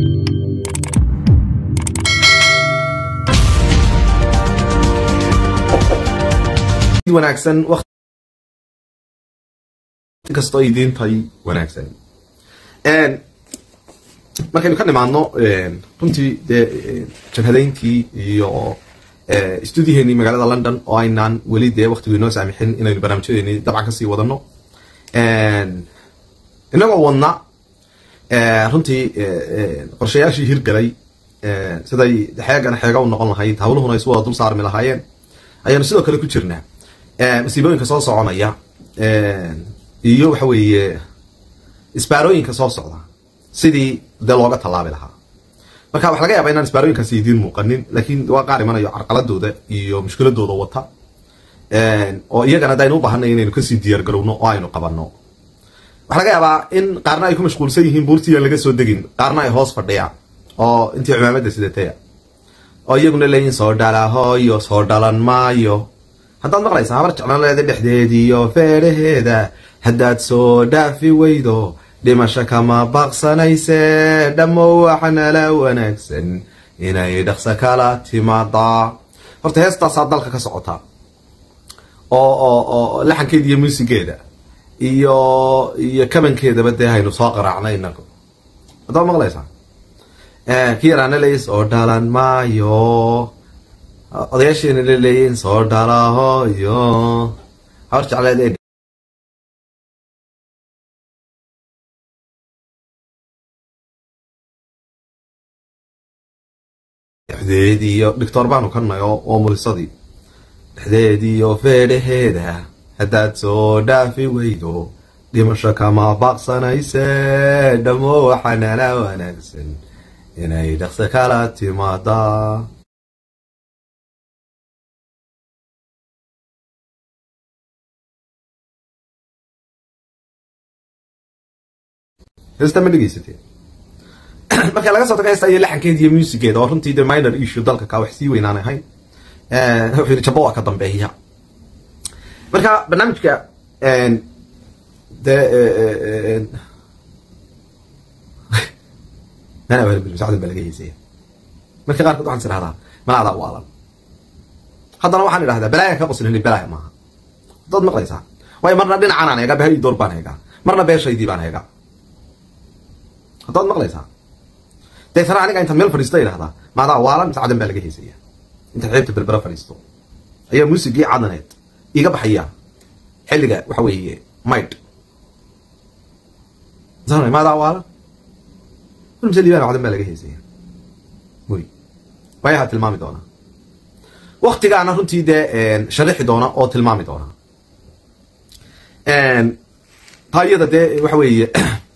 wanaagsan waqti kastoo ay idiin tahay wanaagsan markaynu ka nimaadno runtii dee jabhadayntii iyo stuudiyaheennii magaalada london oo aynaan weli dee waktigu inoo saamixin inaynu barnaamijyadeeni dabcan kasii wadano inagoo wadna runtii qorshayaashii hirgalay siday xeegana xeega u noqon lahayd hawluhuna isu wada dul saarmi lahaayeen ayaanu sidoo kale ku jirnaa masiibooyinka soo soconaya iyo waxa weeye isbaarooyinka soo socda sidii dee looga tallaabi lahaa marka waxa laga yaaba inaan isbaarooyinkaasi idiin muuqanin laakiin waa qaar imanayo carqaladooda iyo mushkiladooda wata oo iyagana hadaynu u baahanay inaynu kasii diyaar garowno oo aynu qabanno waxaa laga yaabaa in qaarna ay ku mashquulsan yihiin buurtii aan laga soo degin qaarna ay hoos fadhiyaan oo intii cumaamadda sidataya oo iyaguna leeyihin soo dhalahooyo soo dhalan maayo haddaad maqlaysaa habar jeclaleeda dhexdeediiyo feedhaheeda haddaad soo dhaafi weydo dhimasho kama baqsanayse dhammo waxnala wanaagsan inay dhaqso kala timaadaa horta heestaasaa dalka ka socota oo oo oo laxankeeda iyo muusigeeda iyo iyo kabankeedaba dee haynu soo qaraacnay inagu haddaad maqlaysaa ki yaraana leeyi soo dhalan maayo odayaasheena la leeyiin soo dhalahoyo habar jecleed dhexdeediiyo doctor baanu ka nahay oo mulisadii dhexdeediiyo feedhaheeda haddaad soo dhaafi weydo dhimasho kama baaqsanayse dhammo waxanala wanaagsan inay dhaqso kala timaadaa heesta ma dhegeysatee marka laga soo tago heesta iyo laxankeeda iyo muusigeeda oo runtii de minor issue dalka ka wax sii weynaan ahayn wuxuu yidhi jabo waa ka dambeeya marka barnaamijka de mana bilmusacdan baa laga heysaya marka qaarkood waxaan is idhahdaa malaadaa waalan haddana waxaan idhahdaa balaaya ka qoslini balaaya maaha haddaad maqlaysaa waayo marna dhinacanaan eegaa bahai door baan eegaa marna beeshaydii baan eegaa haddaad maqlaysaa deetana aniga intaan meel fadhiisto idhahdaa maadaa waalan mise cadan baa laga heysaya intaan xeebta berbera fadhiisto ayaa muusigii cadaneed iga baxaya xilliga waxa weeye maydh maadaa waalan mise liibaan cadan baa laga heysaya wy waayaha tilmaami doona waktigaana runtii dee sharixi doona oo tilmaami doona taa iyada dee waxa weeye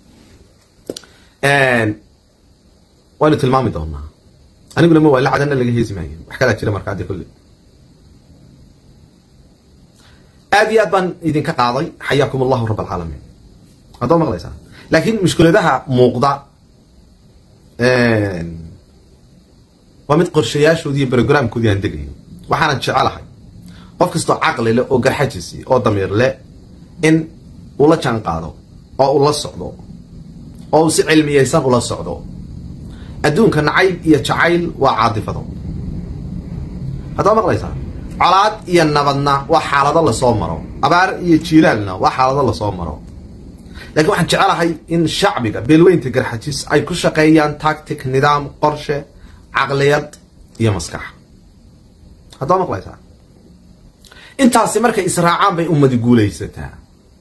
waynu tilmaami doonaa aniguna ma waa la cadanna laga heesi maayo wax kalaa jira markaa dee kolle aad iyo aad baan idinka qaaday xayaakum allahu rab alcaalamiin haddaad maqlaysaa laakiin mushkiladaha muuqda waa mid qorshayaashoodii iyo brogramkoodii aan degayo waxaanan jecelahay qof kastoo caqli leh oo garxajisi oo damiir leh in ula jaan qaado oo ula socdo oo uu si cilmiyaysan ula socdo adduunka nacayb iyo jacayl waa caadifado haddaad maqlaysaa colaad iyo nabadna waa xaalado lasoo maro abaar iyo jiilaalna waa xaalado lasoo maro lakiin waxaan jecelahay in shacbiga beelweynta garxajis ay ku shaqeeyaan tactic nidaam qorshe caqliyad iyo maskax haddaad maqlaysaa intaasi markay israacaan bay ummadi guulaysataa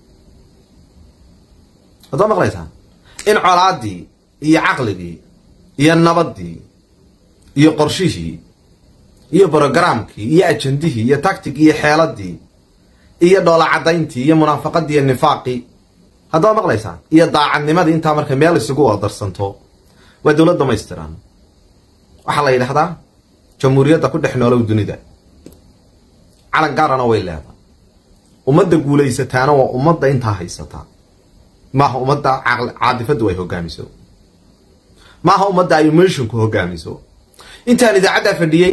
haddaad maqlaysaa in colaadii iyo caqligii iyo nabadii iyo qorshihii iyo brogramkii iyo ajandihii iyo tactic iyo xeeladii iyo dhoola cadayntii iyo munaafaqadii iyo nifaaqii haddaad maqlaysaa iyo daacadnimadii intaa markay meel isugu wadarsanto waa dowlad dhamaystiran waxaa la yidhahdaa jamhuuriyadda ku dhex noolow dunida calan gaarana way leedahay ummadda guulaysataana waa ummadda intaa haysata maaha ummadda caadifadu ay hogaamiso maaha ummadda ay emotionku hogaamiso intaan idaacaddaa fadhiyey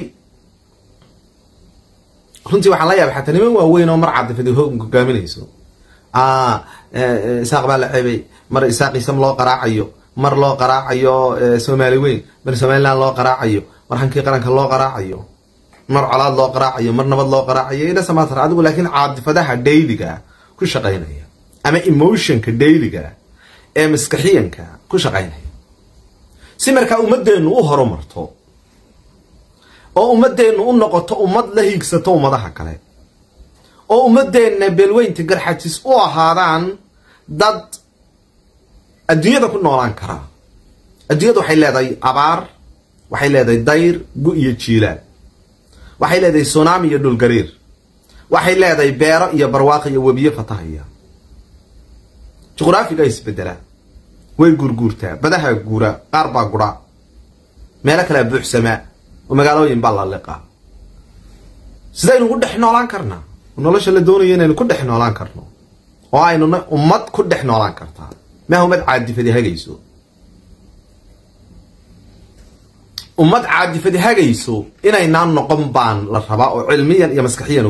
runtii waxaan la yaabay xataa niman waaweyn oo mar caadifadi hogaaminayso isaaq baa la ceebay mar isaaq isam loo qaraacayo mar loo qaraacayo soomaali weyn mar somaliland loo qaraacayo mar hankii qaranka loo qaraacayo mar colaad loo qaraacayo mar nabad loo qaraacayo idhasamatar adigu laakiin caadifadaha dayliga ku shaqaynaya ama emotionka dayliga ee maskaxiyanka ku shaqaynaya si markaa ummadeennu u horumarto oo ummadeennu u noqoto ummad la hiigsato ummadaha kale oo ummadeenna beelweynta garxajis u ahaadaan dad adduunyada ku noolaan karaa adduunyada waxay leedahay abaar waxay leedahay dayr gu iyo jiilaal waxay leedahay sunaami iyo dhulgariir waxay leedahay beero iyo barwaaqo iyo webiyo fatahaya juqraafiga isbedelaa way guurguurtaa badaha guura qaar baa gura meelo kalea buuxsamaa oo magaalooyin baa la liqaa sidaynu ku dhex noolaan karnaa nolosha la doonayo inaynu ku dhex noolaan karno oo aynuna ummad ku dhex noolaan kartaa maaha ummad caadifadi hagayso ummad caadifadi hagayso inaynaan noqon baan la rabaa oo cilmiyan iyo maskaxiyan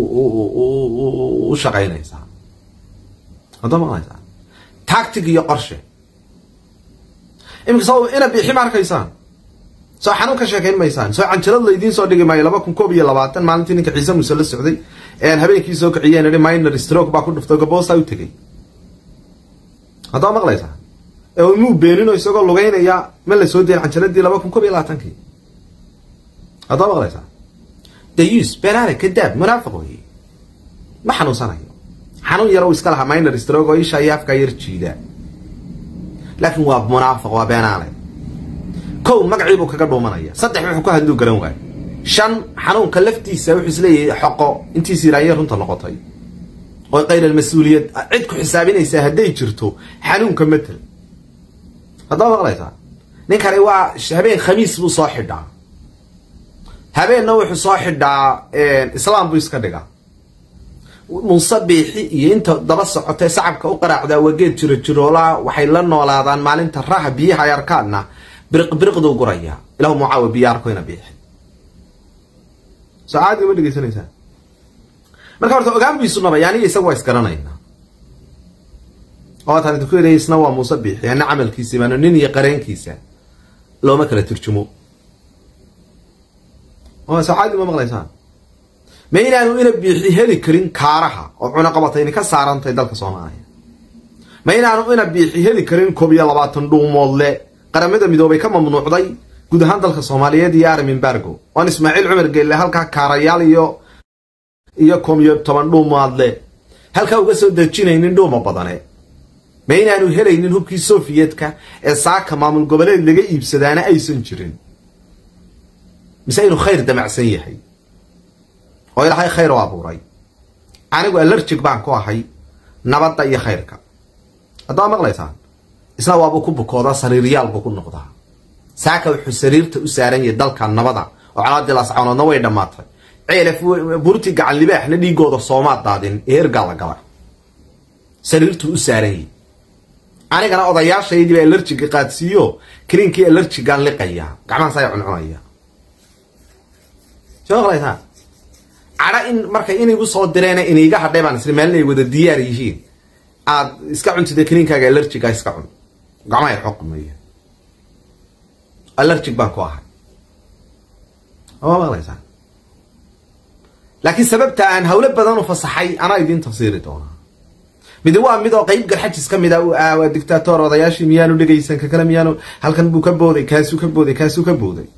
u shaqaynaysaa hadda maqlaysaa tactic iyo qorshe iminka soo ina biixi ma arkaysaan soo xanuun ka sheekayn maysaan soo canjalad laydiin soo dhigi maayo laba kun koob iyo labaatan maalintii ninka ciise muuse la socday habeenkii soo kiciyeen ihi minor stroke baa ku dhuftay gaboosaa u tegay haddaa maqlaysaa ee muu beenino isagoo lugaynaya ma la soo dayin canjaladii laba kun koob iyo labaatankii haddaa maqlaysaa dayus beenaale kadaab munaafiq wey ma xanuunsanayo xanuun yar u iska lahaa minor stroke oo isha iyo afkaa yar jiida laakiin waa munaafiq waa beenaale kow magaciibuu kaga dhuumanaya saddex wuxuu ku hadluu garan waayo shan xanuunka laftiisa wuxuu isleeyahay xoqo intiis yiraanye runta noqotay oo kayr almas-uuliyad cid ku xisaabinaysaa hadday jirto xanuunka matel haddaa maqlaysaa ninkani waa habeen khamiis buu soo xidhaa habeenna wuxuu soo xidhaa islaam buu iska dhigaa muuse biixi iyo inta daba socotee sacabka u qaraacdaa wageed jiro jiroolaa waxay la noolaadaan maalinta raha biyaha ay arkaanna biriq biriqduu guraya ilahu mucaawi biyo arkoyna biixi soo caadiga ma dhegeysanaysaa marka horta ogaanbiisu nabay aniga isaga waa isgaranaynaa oo waataan idinku yidhay isna waa muuse biixi ana camalkiisa imaano nin iyo qareenkiisa looma kala turjumo oo soo caadi ma maqlaysaan ma inaanu ina biixi heli karin kaaraha oo cunaqabatayni ka saarantay dalka soomaaliya ma inaanu ina biixi heli karin koob iyo labaatan dhuumoodle qaramada midoobay ka mamnuucday guud ahaan dalka soomaaliyeed iyo aram embargo oan ismaaciil cumar geelle halkaa kaarayaal iyo iyo koob iyo toban dhuumaadle halkaa uga soo dejinaynin dhuuma badane ma inaanu helaynin hubkii sofiyetka ee saaka maamul goboleed laga iibsadaana aysan jirin mise inuu khayr damacsan yahay oo ilaahay khayr u abuuray anigu alerjig baan ku ahay nabadda iyo khayrka haddaa maqlaysaan isna waabuu ku bukoodaa sariiryaal buu ku noqdaa saaka wuxuu sariirta u saaran yahay dalka nabada oo calaadii laascanoodna way dhammaatay ceelef burti gacan libaaxna dhiigooda soomaad daadin ee ergaa la gala sariirtuu u saaran yahay anigana odayaashaydii baa alerjiga qaadsiiyo kaliinkii alerjigaan liqaya gacmahaasaya cuncunaya soo maqlaysaa cadha in markay inigu soo direena iniiga hadhay baan isla maalin ay wada diyaar yihiin aad iska cuntida kaliinkaaga alerjiga iska cun gacmaha xoqmaya alerjig baan ku ahay ma maqlaysaa laakiin sababta aan hawlo badan u fasaxay anaa idiin tafsiiri doonaa midi waa mid oo qayb garxajis ka mid a waa dictator odayaashii miyaanu dhegaysan ka kale miyaanu halkan buu ka booday kaasuu ka booday kaasuu ka booday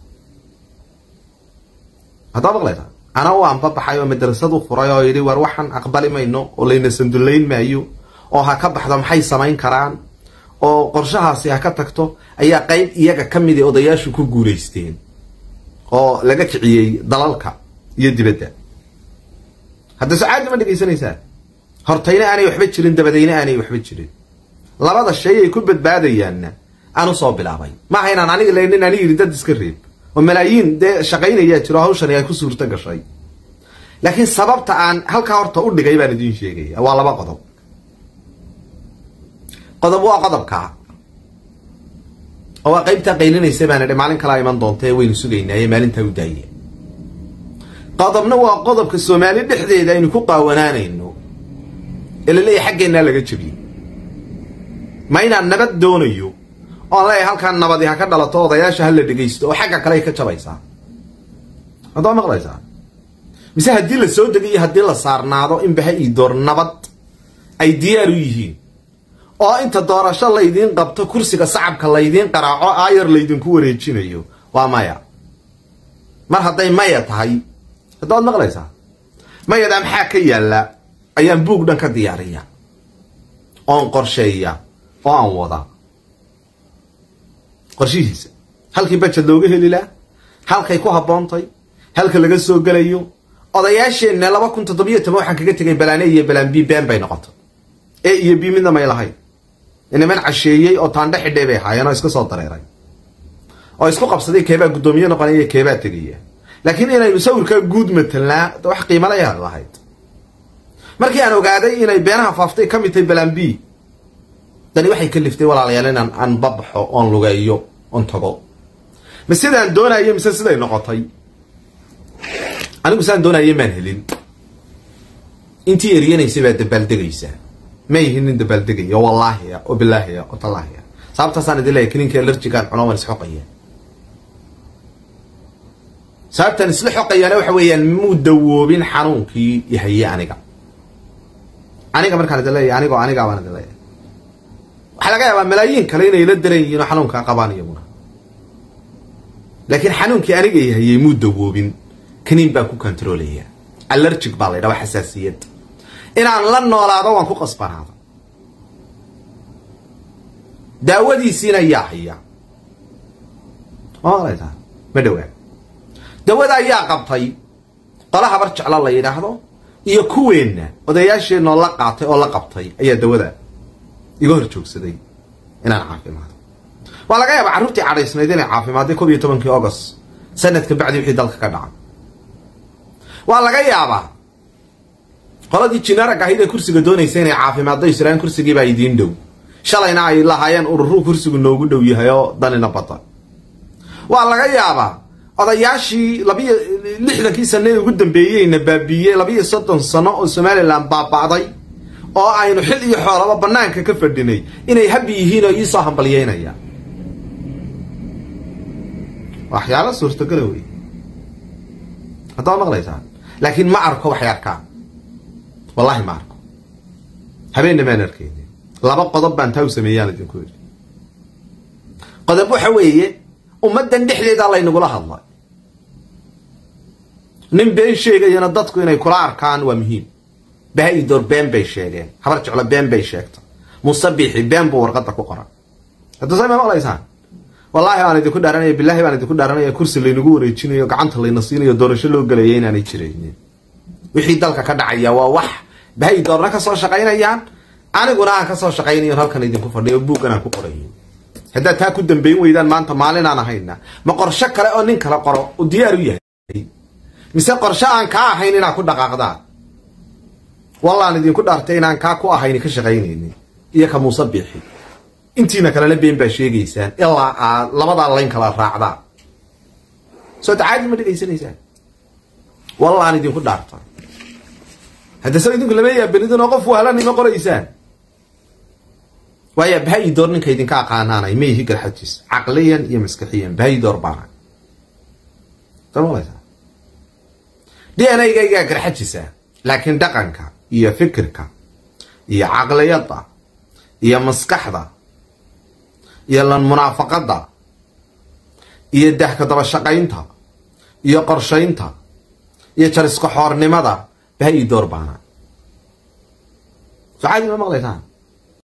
haddaa maqlaysaa ana u anbabaxay oo madrasad u furay oo yidhi war waxaan aqbali mayno oo layna sandullayn maayo oo ha ka baxdo maxay samayn karaan oo qorshahaasi ha ka tagto ayaa qayb iyaga ka midi odayaashu ku guulaysteen oo laga kiciyey dalalka iyo dibadda hadda socaadi ma dhegaysanaysaa hortayna aanay waxba jirin dabadayna aanay waxba jirin labada shay ay ku badbaadayaanna aan usoo bilaabay maaha inaan aniga laynin ani yidhi dad iska reeb oo malaayiin dee shaqaynayaa jiro hawshani ay ku suurto gashay laakiin sababta aan halkaa horta u dhigay baan idiin sheegaya waa laba qodob qodob waa qodobkaa oo waa qaybtaa qaylinaysa baan idhi maalin kalaa iman doonta ee waynu sugaynaaye maalintaa u daaya qodobna waa qodobka soomaali dhexdeeda aynu ku qaawanaanayno ee la leeyahay xaggeennaa laga jebiyey ma inaan nabad doonayo oon leeyahay halkaan nabadi ha ka dhalato odayaasha ha la dhegaysto oo xagga kale ay ka jabaysaa haddaa maqlaysaa mise haddii la soo dego iyo haddii la saarnaado in baha ii door nabad ay diyaar u yihiin oo inta doorasho laydiin qabto kursiga sacabka laydiin qaraaco aayar laydinku wareejinayo waa maya mar hadday maya tahay haddaad maqlaysaa mayadaa maxaa ka yaalla ayaan buug dhan ka diyaariya oon qorsheeya oo aan wadaa qorshihiisa halkii bajed looga heli laha halkay ku habboontay halka laga soo gelayo odayaasheenna laba kun toddobiyo toban waxaan kaga tegay balaane iyo balaan b been bay noqotay e iyo b midna may lahayn niman casheeyey oo taandhe xidhay bay ahaayeen oo iska soo dareeray oo isku qabsaday keebaa guddoomiye noqonaya keebaa tegaya laakiin inaynu sawirkaa guud matelnaa wax qiimalayaa lahayd markii aan ogaaday inay beenaha faaftay ka mid tahay balaan b dani waxay ka liftay walaalayaal inaan aan babaxo oon lugeeyo oon tago ma sidaan doonayo mise siday noqotay anigu sidaan doonayo maan helin intii eryanaysa baa dabaaldegaysaa ma yihin nin dabaaldegaya oo wallaahiya oo bilaahiya oo tallaahiya sababtaasaan idin leeyahy kininkii alerjigaan cuno waan isxoqaya sababtaan isla xoqayaana waxa weeyaan muu dawoobin xanuunkii yahaye aniga aniga markaan idin leeyahy anigoo anigaa baan idin leeyahay waxaa laga yaabaa malaayiin kale inay la daran yihiin oo xanuunkaa qabaan iyaguna laakiin xanuunkii aniga yahayey muu dawoobin kaniin baan ku controlaya allergic baa la ydhaha waa xasaasiyad inaan la noolaado waan ku qasbanaado daawadiisiina yaa haya malaysaa ma dhowaa dawada ayaa qabtay qola habar jeclo la yidhaahdo iyo kuweenna odayaasheenoo la qaatay oo la qabtay ayaa dawada iga hor joogsaday inaan caafimaado waa laga yaabaa carruurtii cadhaysnayd inay caafimaadday kob iyo tobankii august sanadka bacdi wixii dalka ka dhacay waa laga yaabaa qoladii jinaarag ahayd ee kursiga doonaysa inay caafimaaddo israan kursigiibaa idiin dhow shalayna ay lahaayeen ururuu kursigu noogu dhow yahay oo danina badan waa laga yaabaa odayaashii labiyo lixdankii sano ee ugu dambeeyeyna baabiiyey labiyo soddon sano oo somalilan baaba'day oo aynu xil iyo xoolaba banaanka ka fadhinay inay habi yihiin oo iisoo hambalyeynaya waxyaala suurtagala wey haddaad maqlaysaa laakiin ma arko waxay arkaan wallahi ma arko habeenna maan arkayni laba qodob baan taa u sameeyaan idinku yidhi qodob waxa weeye ummaddan dhexdeedaa laynagula hadlay nin been sheegayana dadku inay kula arkaan waa muhiim baha-idoor been bay sheegeen habar jeclo been bay sheegta musabixi been buu warqadda ku qoran hadda say ma maqlaysaan wallaahi baan idinku dhaaranaya bilaahi baan idinku dhaaranaya kursi laynagu wareejinayo gacanta layna siinayo doorasho loo gelaya inaanay jiraynin wixii dalka ka dhacaya waa wax baha-idoorna ka soo shaqaynayaan aniguna aan ka soo shaqaynayo halkan idinku fadhiyo buuggan aan ku qorayo haddaad taa ku dambayn weydaan maanta maalinaan ahayna ma qorsho kale oo nin kala qoro u diyaar u yahay mise qorsho aan kaa ahayn inaad ku dhaqaaqdaan wallaan idinku dhaartay inaan kaa ku ahayn ka shaqaynaynin iyo ka muuse biixi intiina kalena been baa sheegaysaan ilaa aad labadaa layn kala raacdaan soo tacaadi ma dhegaysanaysaan wallaan idinku dhaarta hadda se idinku lama yaabanidin oo qof wahlanima qoraysaan waaya baha-idoor ninka idinka aqaanaanay ma yihi garxajis caqliyan iyo maskixiyan baha-idoor baana d n a gaygaa garxajisa laakiin dhaqanka iyo fikirka iyo caqliyadda iyo maskaxda iyo lan munaafaqadda iyo dahka daba shaqaynta iyo qorshaynta iyo jariska xoornimada baha-idoor baana so caadi ma maqlaysaan